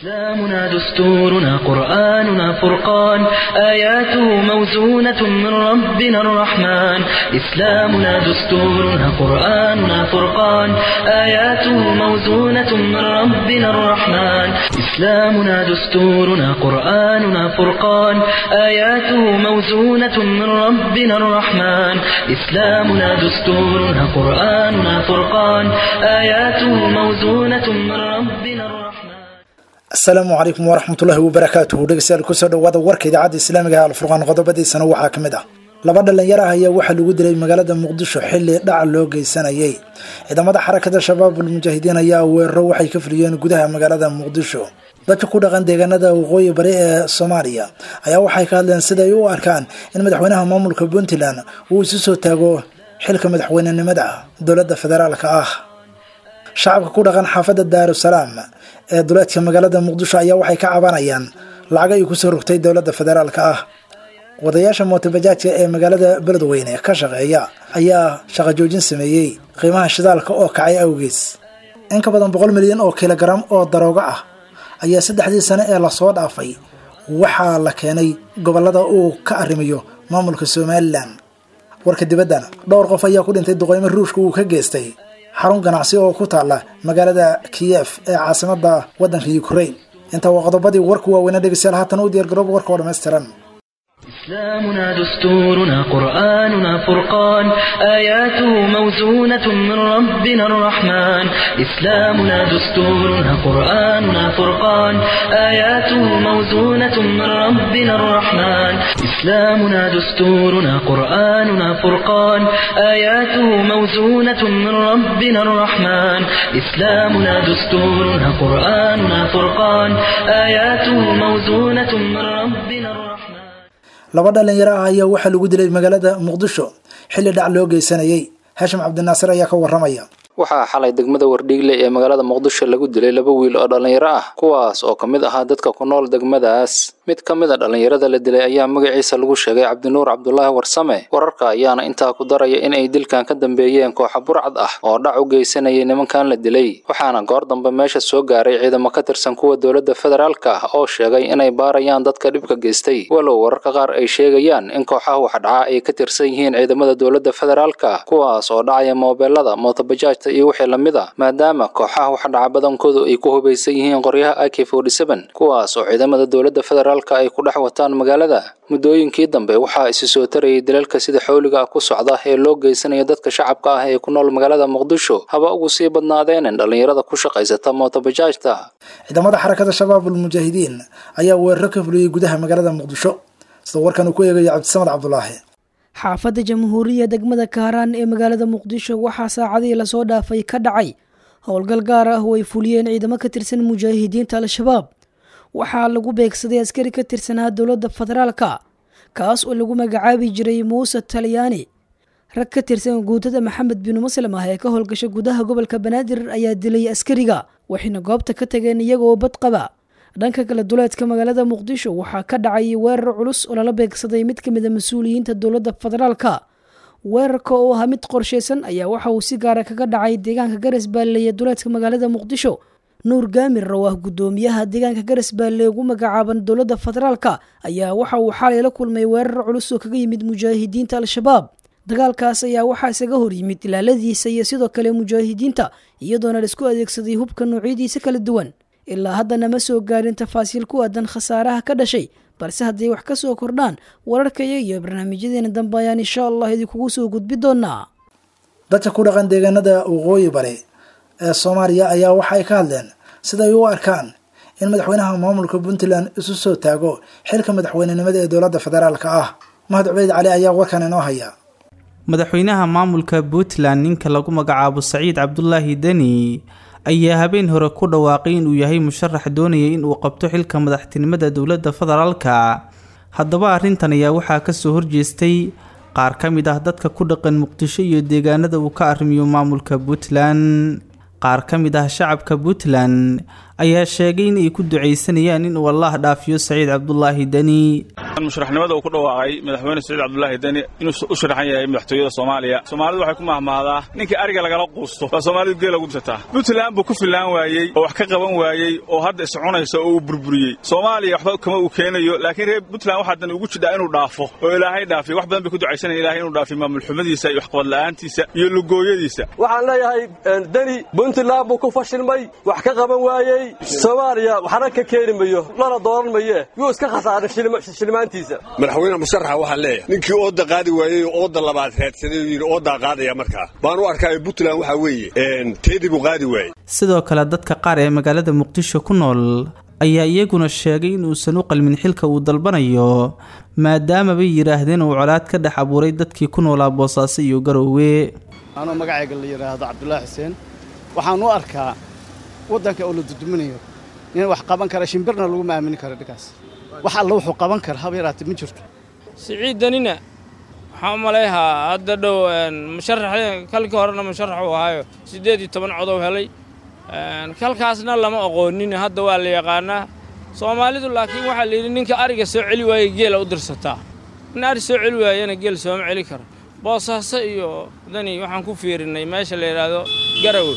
إسلامنا دستورنا قرآننا فرقان آياته موزونة من ربنا الرحمن إسلامنا دستورنا قرآننا فرقان آياته موزونة من ربنا الرحمن إسلامنا دستورنا قرآننا فرقان آياته موزونة من ربنا الرحمن إسلامنا دستورنا قرآننا فرقان آياته موزونة من ربنا الرحمن asalaamu calaykum waraxmatullaahi wabarakaatuhu dhegeystayaal kusoo dhawaada warka idaacadda islaamiga ee alfurqaan qodobadiisana waxaa ka mid ah laba dhalinyaro ah ayaa waxaa lagu dilay magaalada muqdisho xilli dhaca loo geysanayay ciidamada xarakada shabaabul mujaahidiin ayaa weeraro waxay ka fuliyeen gudaha magaalada muqdisho dadka ku dhaqan deegaanada waqooyi bari ee soomaaliya ayaa waxay ka hadleen siday u arkaan in madaxweynaha maamulka puntland uu isu soo taago xilka madaxweynenimada dowladda federaalka ah shacabka ku dhaqan xaafadda daarusalaam ee duleedka magaalada muqdisho ayaa waxay ka cabanayaan lacago ay kusoo rogtay dowladda federaalka ah wadayaasha mootobajaajka ee magaalada beledweyne ka shaqeeya ayaa shaqo joojin sameeyey qiimaha shidaalka oo kacay awgees in ka badan boqol milyan oo kilogaram oo daroogo ah ayaa saddexdii sane ee lasoo dhaafay waxaa la keenay gobolada uu ka arrimayo maamulka somalilan warka dibaddana dhowr qof ayaa ku dhintay duqeymo ruushka uu ka geystay xarun ganacsi oo ku taalla magaalada kiyef ee caasimada waddanka ukraine inta waa qodobadii warku waaweyna dhegeystayaal haatan u diyaargarooba warka oo dhammaystiran إسلامنا دستورنا قرآننا فرقان آياته موزونة من ربنا الرحمن إسلامنا دستورنا قرآننا فرقان آياته موزونة من ربنا الرحمن إسلامنا دستورنا قرآننا فرقان آياته موزونة من ربنا الرحمن إسلامنا دستورنا قرآننا فرقان آياته موزونة من ربنا الرحمن laba dhalinyaro ah ayaa waxaa lagu dilay magaalada muqdisho xilli dhac loo geysanayay haashim cabdinaasir ayaa ka waramaya waxaa xalay degmada wardhiigle ee magaalada muqdisho lagu dilay laba wiil oo dhallinyaro ah kuwaas oo ka mid ahaa dadka ku nool degmadaas mid ka mid a dhallinyarada la dilay ayaa magaciisa lagu sheegay cabdinuur cabdulaahi warsame wararka ayaana intaa ku daraya in ay dilkan ka dambeeyeen kooxa burcad ah oo dhac u geysanayay nimankan la dilay waxaana goor dambe meesha soo gaaray ciidamo ka tirsan kuwa dowladda federaalka ah oo sheegay inay baarayaan dadka dhibka geystay walow wararka qaar ay sheegayaan in kooxaha waxdhaca ay ka tirsan yihiin ciidamada dowladda federaalka kuwaas oo dhacaya moobeelada mootobajaaj iyo wixii lamid a maadaama kooxaha waxdhaca badankoodu ay ku hubaysan yihiin qoryaha ak kuwaas oo ciidamada dowladda federaalka ay ku dhex wataan magaalada muddooyinkii dambe waxaa isi soo tarayay dalalka sida xowliga ah ku socda ee loo geysanayo dadka shacabka ah ee ku nool magaalada muqdisho haba ugu sii badnaadeenin dhallinyarada ku shaqaysata mootobajaajta ciidamada xarakada shabaabul mujaahidiin ayaa weeraro ka fuliyey gudaha magaalada muqdisho sida warkan uu ku eegayo cabdisamad cabdulaahi xaafadda jamhuuriya degmada kaaraan ee magaalada muqdisho waxaa saacadihii lasoo dhaafay ka dhacay howlgal gaar ah oo ay fuliyeen ciidamo ka tirsan mujaahidiinta al-shabaab waxaa lagu beegsaday askari ka tirsanaa dowladda federaalka kaas oo lagu magacaabi jiray muuse talyaani rag ka tirsan guutada maxamed binu muslim ah ee ka howlgasha gudaha gobolka banaadir ayaa dilay askariga waxayna goobta ka tageen iyagoo bad qaba dhanka kale duleedka magaalada muqdisho waxaa ka dhacay weerar culus oo lala beegsaday mid ka mid a mas-uuliyiinta dowladda federaalka weerarka oo ahaa mid qorshaysan ayaa waxa uu si gaara kaga dhacay deegaanka garas baalle ee duleedka magaalada muqdisho nuur gaamir oo ah guddoomiyaha deegaanka garas baalle ugu magacaaban dowladda federaalka ayaa waxa uu xalay la kulmay weerar culus oo kaga yimid mujaahidiinta al-shabaab dagaalkaas ayaa waxaa isaga hor yimid ilaaladiisa iyo sidoo kale mujaahidiinta iyadoona laisku adeegsaday hubka noocyadiisa kala duwan ilaa haddana ma soo gaarin tafaasiil ku aadan khasaaraha ka dhashay balse hadday wax ka soo kordhaan wararkaya iyo barnaamijyadeena dambe ayaan insha allah idinkugu soo gudbi doonaa dadka ku dhaqan deegaanada waqooyi bari ee soomaaliya ayaa waxa ay ka hadleen siday u arkaan in madaxweynaha maamulka puntland isu soo taago xilka madaxweynenimada ee dowladda federaalka ah mahad cubeyd cali ayaa warkan inoo haya madaxweynaha maamulka puntland ninka lagu magacaabo saciid cabdulaahi deni ayaa habeen hore ku dhawaaqay inuu yahay musharax doonaya inuu qabto xilka madaxtinimada dowladda federaalka haddaba arrintan ayaa waxaa kasoo horjeestay qaar ka mid ah dadka ku dhaqan muqdisho iyo deegaanada uu ka arrimiyo maamulka puntland qaar ka mid ah shacabka puntland ayaa sheegay in ay ku ducaysanayaan inuu allaah dhaafiyo saciid cabdulaahi deni musharaxnimada uu ku dhawaaqay madaxweyne saciid cabdulaahi deni inuu u sharaxan yahay madaxtooyada soomaaliya soomaalidu waxay ku mahmahdaa ninkii ariga lagala quusto waa soomaalidu geela ugu dirsataa puntland buu ku fillaan waayey oo wax ka qaban waayey oo hadda iscunaysa oo uu burburiyey soomaaliya waxba kama uu keenayo laakiin reer puntland waxaa dan ugu jidhaa inuu dhaafo oo ilaahay dhaafiyo wax badan bay ku ducaysanaya ilahay inuu dhaafiyo maamulxumadiisa iyo waxqabad la'aantiisa iyo lugooyadiisa waxaan leeyahay deni puntland buu ku fashilmay wax ka qaban waayey soomaaliya waxna ka keeni mayo lana dooran maye yuu iska khasaaray shilmaantiisa madaxweyne musharaxa waxaan leeyahay ninkii ooda qaadi waayey oo ooda labaad raadsaday oo yidhi oodaa qaadaya markaa baan u arkaayo puntland waxaa weeye teedii buu qaadi waayey sidoo kale dadka qaar ee magaalada muqdisho ku nool ayaa iyaguna sheegay inuusan u qalmin xilka uu dalbanayo maadaama bay yidhaahdeen uu colaad ka dhex abuuray dadkii ku noolaa boosaaso iyo garoowe anoo magacayga la yidhaahdo cabdulaahi xuseen waxaan u arkaa waddanka oo la duduminayo nin wax qaban kara shimbirna laguma aamini karo dhinkaas wax alla wuxuu qaban kara haba yaraatee ma jirto siciidanina waxaan u malayhaa hadda dhow musharax kalkii horena musharax uu ahaayo siddeed iyo toban codow helay kalkaasna lama aqoonin hadda waa la yaqaanaa soomaalidu laakiin waxaa la yidhi ninka ariga soo celi waayey geela u dirsataa nin ari soo celi waayana geel sooma celi karo boosaaso iyo dani waxaan ku fiirinnay meesha la yidhaahdo garawe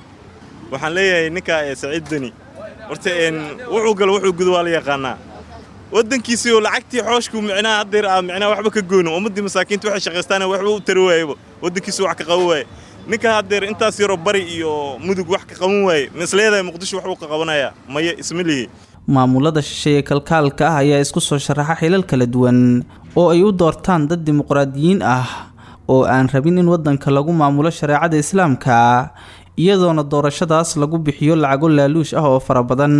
waxaan leeyahay ninkaa ee saciid deni horta wuxuu galo wuxuu gudo waa la yaqaanaa waddankiisii oo lacagtii xooshkuu micnaha haddeer aa micnaha waxba ka goyno ummaddii masaakiinta waxay shaqaystaana waxba u tari waayeba waddankiisii wax ka qaban waaye ninka haddeer intaas yaroo bari iyo mudug wax ka qaban waaye misleedahay muqdisho wax uu ka qabanayaa maya isma lihi maamulada shisheeye kalkaalka ah ayaa isku soo sharaxa xilal kala duwan oo ay u doortaan dad dimuqraadiyiin ah oo aan rabin in waddanka lagu maamulo shareecada islaamka iyadoona doorashadaas lagu bixiyo lacago laaluush ah oo fara badan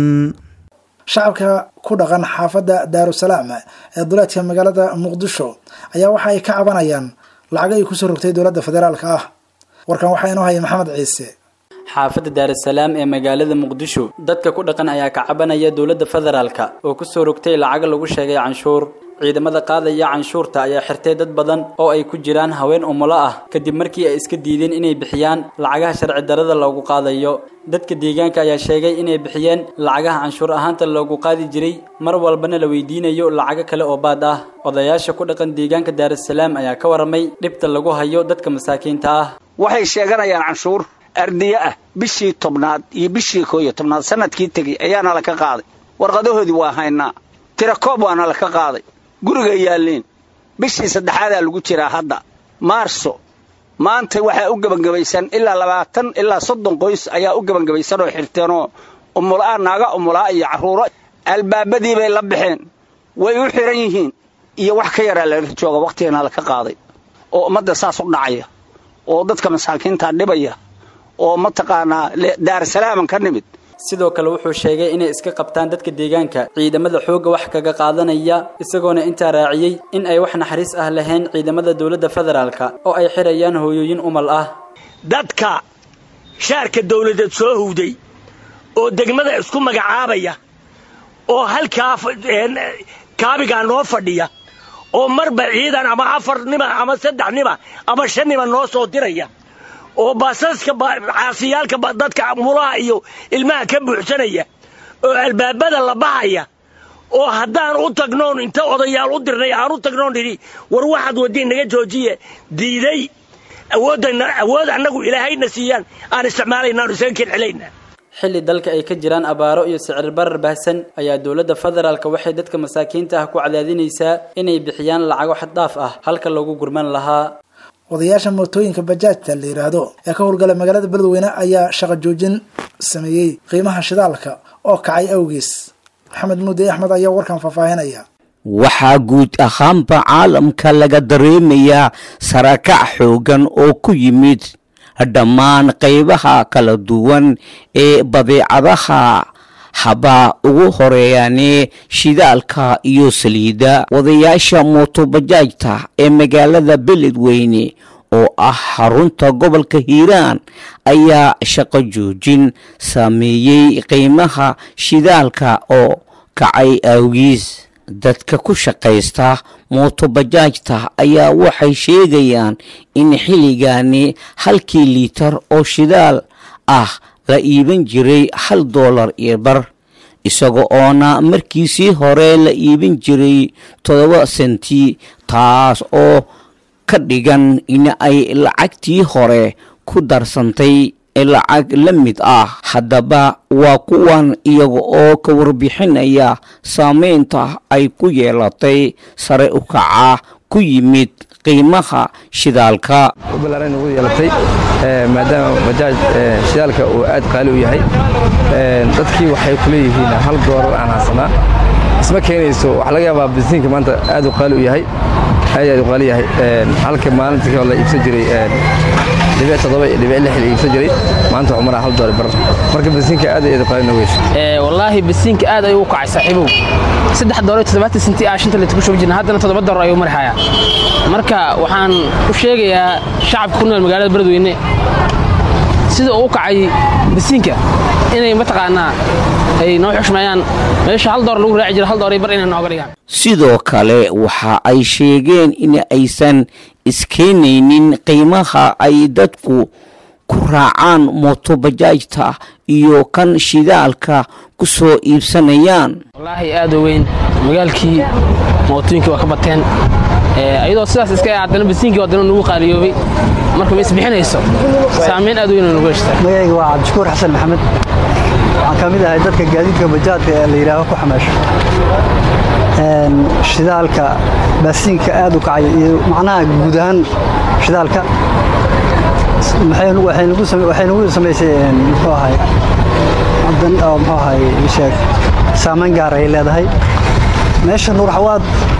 shacabka ku dhaqan xaafadda daarusalaam ee duleedka magaalada muqdisho ayaa waxa ay ka cabanayaan lacago ay kusoo rogtay dowladda federaalka ah warkan waxaa inoo haya maxamed ciise xaafadda daarasalaam ee magaalada muqdisho dadka ku dhaqan ayaa ka cabanaya dowladda federaalka oo kusoo rogtay lacago lagu sheegay canshuur ciidamada qaadaya canshuurta ayaa xirtay dad badan oo ay ku jiraan haween umulo ah kadib markii ay iska diideen inay bixiyaan lacagaha sharci darada loogu qaadayo dadka deegaanka ayaa sheegay inay bixiyeen lacagaha canshuur ahaanta loogu qaadi jiray mar walbana la weydiinayo lacago kale oo baad ah odayaasha ku dhaqan deegaanka daarasalaam ayaa ka waramay dhibta lagu hayo dadka masaakiinta ah waxay sheeganayaan canshuur ardiye ah bishii tobnaad iyo bishii koo iyo tobnaad sanadkii tegey ayaana laka qaaday warqadahoodii waa haynaa tirakoob waana laka qaaday guriga yaalliin bishii saddexaadaa lagu jiraa hadda maarso maanta waxaa u gebangebaysan ilaa labaatan ilaa soddon qoys ayaa u gebangebaysan oo xirteenoo umulaa naaga umulaa iyo carruuro albaabadii bay la baxeen way u xihan yihiin iyo wax ka yaraa laga jooga wakhtigana laka qaaday oo ummadda saas u dhacaya oo dadka masaakiinta dhibaya oo mataqaanaa daarsalaaman ka nimid sidoo kale wuxuu sheegay inay iska qabtaan dadka deegaanka ciidamada xoogga wax kaga qaadanaya isagoona intaa raaciyey in ay wax naxariis ah lahayn ciidamada dowladda federaalka oo ay xirayaan hooyooyin umal ah dadka shaarka dawladeed soo howday oo degmada isku magacaabaya oo halkaa kaabigaa noo fadhiya oo marba ciidan ama afar nima ama saddex nima ama shan nima noo soo diraya oo baasaska caasiyaalka dadka mulaha iyo ilmaha ka buuxsanaya oo albaabada la bahaya oo haddaan u tagnoon inta odayaal u dirnay aan u tagnoon nidhi war waxaad waddiin naga joojiye diiday awood annagu ilaahayna siiyaan aan isticmaalaynaanu isaga kelcelayna xilli dalka ay ka jiraan abaaro iyo sicir barar baahsan ayaa dowladda federaalka waxay dadka masaakiinta ah ku cadaadinaysaa inay bixiyaan lacago xaddhaaf ah halka lagu gurman lahaa odayaasha mootooyinka bajaajta la yidhaahdo ee ka howlgala magaalada beledweyne ayaa shaqo joojin sameeyey qiimaha shidaalka oo kacay awgiis maxamed muudi axmed ayaa warkan faahfaahinaya waxaa guud ahaanba caalamka laga dareemayaa sarakac xoogan oo ku yimid dhammaan qaybaha kala duwan ee badeecadaha habaa ugu horeeyaane shidaalka iyo saliidda wadayaasha mootobajaajta ee magaalada beledweyne oo ah xarunta gobolka hiiraan ayaa shaqo joojin saameeyey qiimaha shidaalka oo kacay awgiis dadka ku shaqaysta mootobajaajta ayaa waxay sheegayaan in xilligaani halkii liitar oo shidaal ah la iibin jiray hal doolar iyo bar isaga oona markiisii hore la iibin jiray toddoba senti taas oo ka dhigan in ay lacagtii hore ku darsantay lacag la mid ah haddaba waa kuwan iyaga oo ka warbixinaya saameynta ay ku yeelatay sare u kaca ku yimid qiimaha shidaalka balaaran ugu yeelatay maadaama bajaaj shidaalka uu aad qaali u yahay dadkii waxay ku leeyihiin hal doolar aan haysanaa isma keenayso waxaa laga yaabaa bisiinka maanta aad u qaali u yahay aad aad u qaali yahay halka maalintii la iibsan jiray dhibic toddoba iyo dhibic lix la iibsan jiray maanta waxuu maraa hal doolar bar marka bisiinka aad aad u qaali nogeysa wallaahi bisiinka aad ayuu u kacay saaxiibow saddex doolar iyo toddobaatan senti ah shanta litir ku shubi jirna haddana toddoba doolar ayuu marxayaa marka waxaan u sheegayaa shacabka ku nool magaalada beledweyne sida uu u kacay bisiinka inay mataqaanaa ay noo xushmeeyaan meesha hal doolar lagu raaci jiro hal doolar bar inay nooga dhigaan sidoo kale waxa ay sheegeen in aysan iskeenaynin qiimaha ay dadku ku raacaan mootobajaajta iyo kan shidaalka ku soo iibsanayaan wallaahi aad u weyn magaalkii mootooyinkii waa ka bateen ayadoo sidaas iska haddana bisiinkii haddana nagu qaaliyoobay marka ma isbixinayso saamayn aad u weyn nagu heshtaa magayga waa cabdishakuur xasan maxamed waxaan ka mid ahay dadka gaadiidka bajaadka ee la yidhaaho ku xamaasho shidaalka baasiinka aad u kacay iyo macnaha guud ahaan shidaalka waxay nagu samaysay muxuu ahay muxuu ahay sheeg saamayn gaar ay leedahay meesha nuur xawaad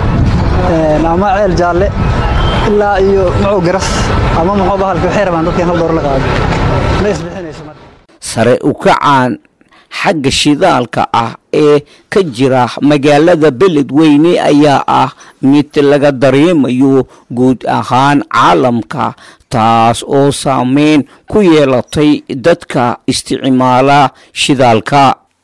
ama ceel jaalle ilaa iyo muxuu garas ama muxuu bahalka waxay rabaan dadkan hal door la qaado ma isbixinayso marka sare u kacaan xagga shidaalka ah ee ka jira magaalada beledweyne ayaa ah mid laga dareemayo guud ahaan caalamka taas oo saameyn ku yeelatay dadka isticmaala shidaalka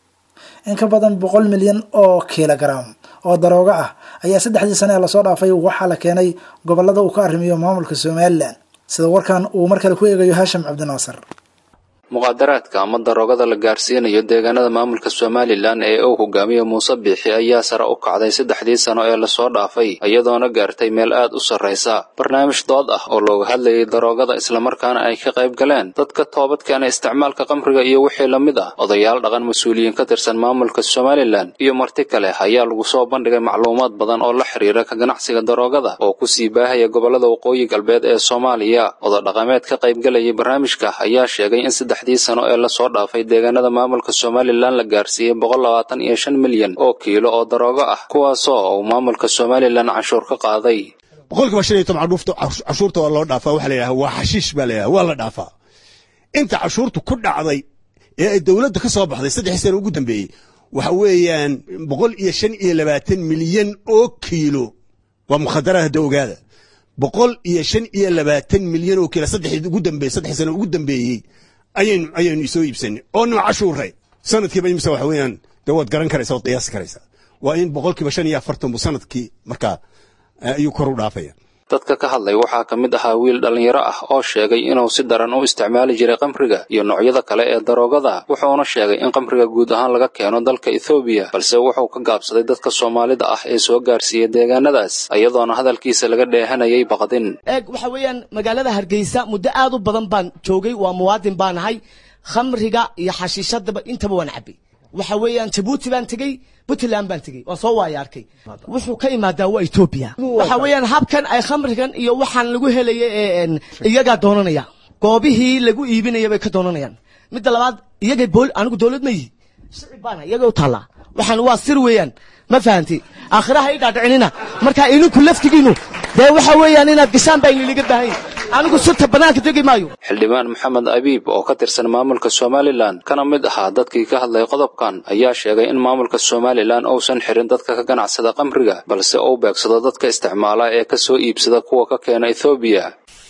in ka badan boqol milyan oo kilogaram oo daroogo ah ayaa saddexdii sane ee lasoo dhaafay waxaa la keenay gobolada uu ka arrimiyo maamulka somalilan sida warkan uu mar kale ku eegayo haashim cabdinaasir muqaadaraadka ama daroogada la gaarsiinayo deegaanada maamulka somalilan ee uu hogaamiyo muuse biixi ayaa sare u kacday saddexdii sano ee lasoo dhaafay iyadoona gaartay meel aad u sarraysa barnaamij dood ah oo looga hadlayay daroogada islamarkaana ay ka qayb galeen dadka toobadkeena isticmaalka qamriga iyo wixii la mid ah odayaal dhaqan mas-uuliyiin ka tirsan maamulka somalilan iyo marti kale ayaa lagu soo bandhigay macluumaad badan oo la xiriira ka ganacsiga daroogada oo kusii baahaya gobolada waqooyi galbeed ee soomaaliya ododhaqameed ka qaybgalayay barnaamijka ayaa sheegay in saddex dii sano ee lasoo dhaafay deegaanada maamulka somalilan la gaarsiiyey boqol labaatan iyo shan milyan oo kiilo oo daroogo ah kuwaasoo uu maamulka somalilan canshuur ka qaaday boqolkiiba shan iyo toban cadhuufta cashuurta waa loo dhaafaa waxaa la yidhaha waa xashiish baa la yidhaha waa la dhaafaa inta cashuurtu ku dhacday ee ay dowladda ka soo baxday saddexii sano ugu dambeeyey waxa weeyaan boqol iyo shan iyo labaatan milyan oo kiilo waa mukhadaraad hadda ogaada boqol iyo shan iyo labaatan milyan oo kiilo saddexii ugu dambeeyey saddexii sano ugu dambeeyey ayaynu ayaynu soo iibsanay oo noo cashuuray sanadkiiba imisa waxa weeyaan dee waad garan karaysaa waad qiyaasi karaysaa waa in boqolkiiba shan iyo afartan buu sanadkii markaa ayuu kor u dhaafaya dadka ka hadlay waxaa ka mid ahaa wiil dhallinyaro ah oo sheegay inuu si daran u isticmaali jiray qamriga iyo noocyada kale ee daroogada wuxuuna sheegay in qamriga guud ahaan laga keeno dalka ethoobiya balse wuxuu ka gaabsaday dadka soomaalida ah ee soo gaarsiiya deegaanadaas iyadoona hadalkiisa laga dheehanayay baqdin eeg waxa weeyaan magaalada hargeysa muddo aad u badan baan joogay waa muwaadin baan ahay khamriga iyo xashiishadaba intaba waan cabay waxa weeyaan jabuuti baan tegey puntland baan tegey waan soo waaya arkay wuxuu ka imaadaa waa etoobiya waxa weeyaan habkan ay khamrigan iyo waxaan lagu helaya ee iyagaa doonanaya goobihii lagu iibinaya bay ka doonanayaan midda labaad iyagay bool anigu dowlad ma yihi shicib baana iyaga u taallaa waxaan waa sir weeyaan ma fahanti aakhiraha i dhaadhicinina marka idinku laftigiinu dee waxa weeyaan inaad gashaan baa iniliga baahan anigu sirta bannaanka degi maayo xildhibaan maxamed abiib oo ka tirsan maamulka somalilan kana mid ahaa dadkii ka hadlay qodobkan ayaa sheegay in maamulka somalilan uusan xirin dadka ka ganacsada qamriga balse uu beegsado dadka isticmaala ee ka soo iibsada kuwa ka keena ethoobiya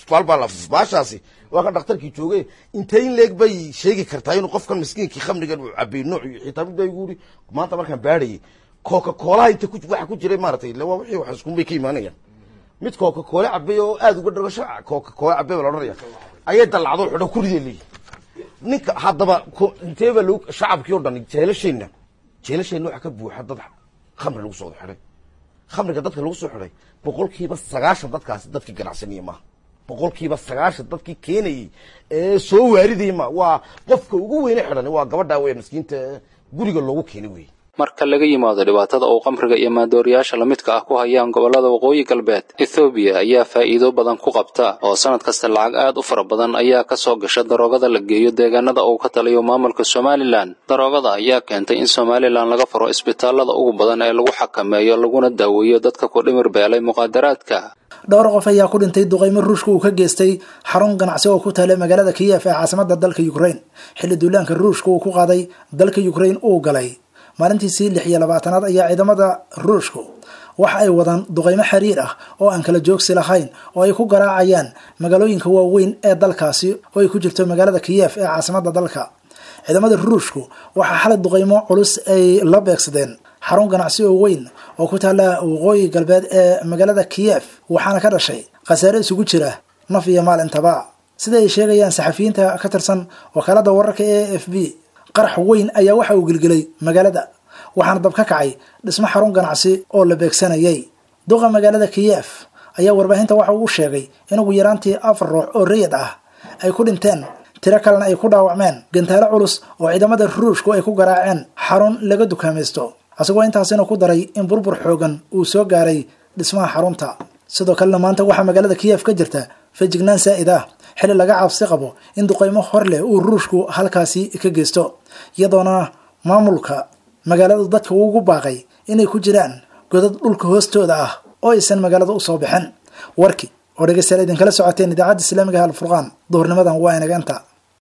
baashaasi waa ka dhakhtarkii jooge intay in leeg bay sheegi kartaa inuu qofkan miskiinkii khamrigan uu cabay nooc xitaa mid baa igu yiri maanta markaan baadhayay coca coolaha inta waxa ku jiray maaratay waa wixii wax iskunbay ka imaanayaan mid coca cola cabay oo aad uga dhagasho coca cola cabay baa la odhanaya ayay dallacdo xidho ku ridee leeyihi ninka haddaba ko- inteeba lagu shacabkii oo dhan jeelasheenna jeelasheenna waxaa ka buuxa dad khamri lagu soo xidhay khamriga dadka lagu soo xidhay boqolkiiba sagaashan dadkaasi dadkii ganacsanaya maaha boqolkiiba sagaashan dadkii keenayey ee soo waaridayay ma waa qofka ugu weyne xidhan waa gabadhaa weya miskiinta ee guriga loogu keenay wey marka laga yimaado dhibaatada uu qamriga iyo maandooriyaasha lamidka ah ku hayaan gobollada waqooyi galbeed ethoobiya ayaa faa'iido badan ku qabta oo sanad kasta lacag aad u fara badan ayaa ka soo gasha daroogada la geeyo deegaanada uu ka taliyo maamulka somalilan daroogada ayaa keentay in somalilan laga furo isbitaalada ugu badan ee lagu xakameeyo laguna daaweeyo dadka ku dhimir beelay muqaadaraadka dhowr qof ayaa ku dhintay duqaymo ruushka uu ka geystay xarun ganacsi oo ku taala magaalada kiyef ee caasimada dalka ukraine xilli duulaanka ruushka uu ku qaaday dalka ukraine uu galay maalintiisii lix iyo labaatanaad ayaa ciidamada ruushku waxa ay wadaan duqaymo xiriir ah oo aan kala joogsi lahayn oo ay ku garaacayaan magaalooyinka waaweyn ee dalkaasi oo ay ku jirto magaalada kiyef ee caasimada dalka ciidamada ruushku waxaa xalay duqaymo culus ay la beegsadeen xarun ganacsi oo weyn oo ku taala waqooyi galbeed ee magaalada kiyef waxaana ka dhashay khasaare isugu jira naf iyo maalintaba sida ay sheegayaan saxafiyiinta ka tirsan wakaalada wararka ee a f b qarax weyn ayaa waxa uu gelgelay magaalada waxaana dab ka kacay dhismo xarun ganacsi oo la beegsanayay duqa magaalada kiyef ayaa warbaahinta waxa uu sheegay in ugu yaraantii afar ruux oo rayid ah ay ku dhinteen tiro kalena ay ku dhaawacmeen gantaalo culus oo ciidamada ruushku ay ku garaaceen xarun laga dukaamaysto isagoo intaasina ku daray in burbur xoogan uu soo gaaray dhismaha xarunta sidoo kalena maanta waxaa magaalada kiyef ka jirta fejignaan saa'id ah xilli laga cabsi qabo in duqaymo hor leh uu ruushku halkaasi ka geysto iyadoona maamulka magaaladu dadka ugu baaqay inay ku jiraan godad dhulka hoostooda ah oo aysan magaalada usoo bixin warki oo dhegeystayaal idinkala socoteen idaacadda islaamiga alfurqaan duhurnimadan waa inaga inta